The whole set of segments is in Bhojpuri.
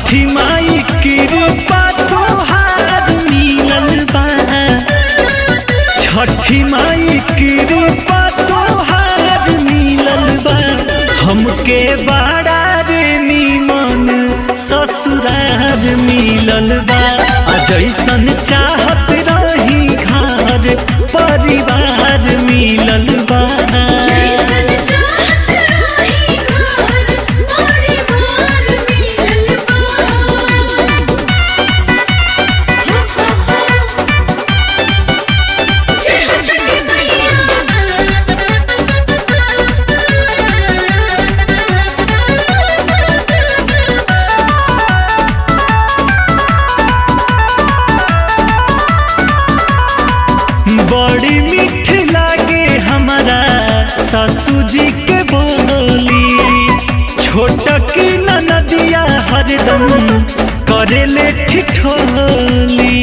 छठी माई कृपा तोहार मिलल बा छठी माई कृपा तोहार मिलल बा हमके बड़ा रे निमन ससुरार मिलल बा आ जैसन चाहत रही घर परिवार मिलल बा जैसन चाहत रही घर परिवार मिलल बा जय हो छठी मैया बड़ी मीठ लागे हमारा सासू जी के बोली छोट की नदिया हरदम करेले ठिठोली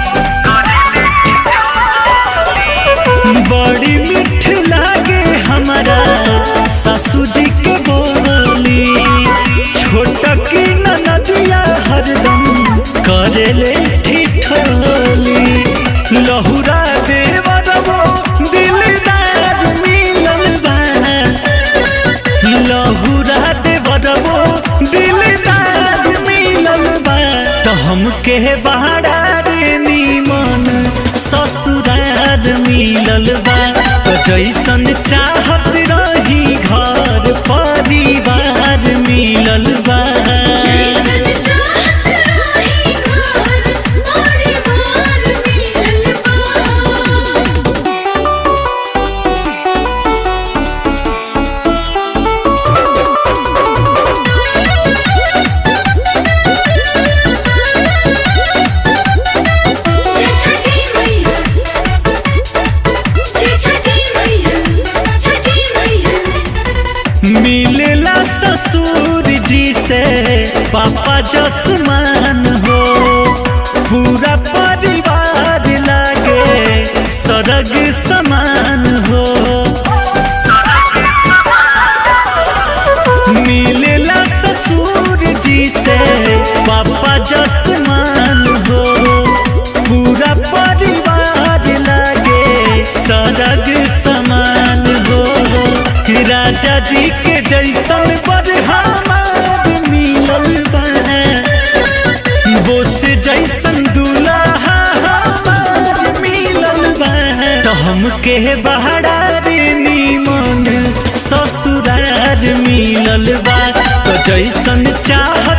बड़ी मीठ लागे हमारा सासू जी के बोली छोट की नदिया हरदम करेले ठिठोली लहुरा देवरवो दिलदार मिलल बा लहुरा देवरवो दिलदार मिलल बा त हमके बहारा रे निमन ससुरार मिलल बा त जैसन चाहत रही घर परिवार मिलल बा जैसन चाहत रही घर परिवार मिलल बा जय छठी मैया जय छठी मैया छठी मैया मिलेला ससुर जी से पापा जसमान हो पूरा परिवार लागे सरग समान हो मिलेला ससुर जी से पापा जसमान हो पूरा परिवार लागे सरग समान हो राजा जी के जैसन पर हमार मिलल बा बोस जैसन दूल्हा हमार मिलल बा तो हमके बहारा रे निमन ससुरार मिलल बा तो जैसन चाह